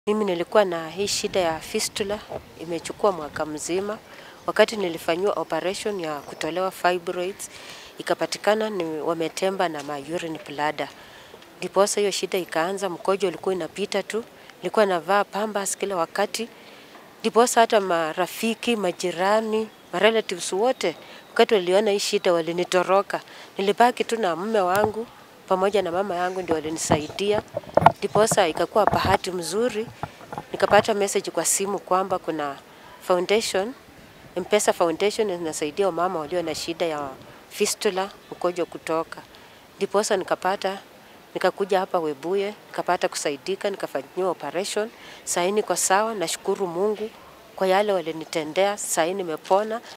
Mimi nilikuwa na hii shida ya fistula, imechukua mwaka mzima. Wakati nilifanyiwa operation ya kutolewa fibroids, ikapatikana ni wametemba na ma urine bladder. Ndiposa hiyo shida ikaanza, mkojo ulikuwa inapita tu, nilikuwa navaa pampers kila wakati. Ndiposa hata marafiki, majirani, marelatives wote, wakati waliona hii shida walinitoroka. Nilibaki tu na mume wangu, pamoja na mama yangu ndio walinisaidia. Ndiposa ikakuwa bahati mzuri, nikapata message kwa simu kwamba kuna foundation, Mpesa Foundation inasaidia wamama walio na shida ya fistula, mkojo kutoka. Ndiposa nikapata, nikakuja hapa Webuye, nikapata kusaidika, nikafanyiwa operation, saa hii niko sawa nashukuru Mungu kwa yale walinitendea, saa hii nimepona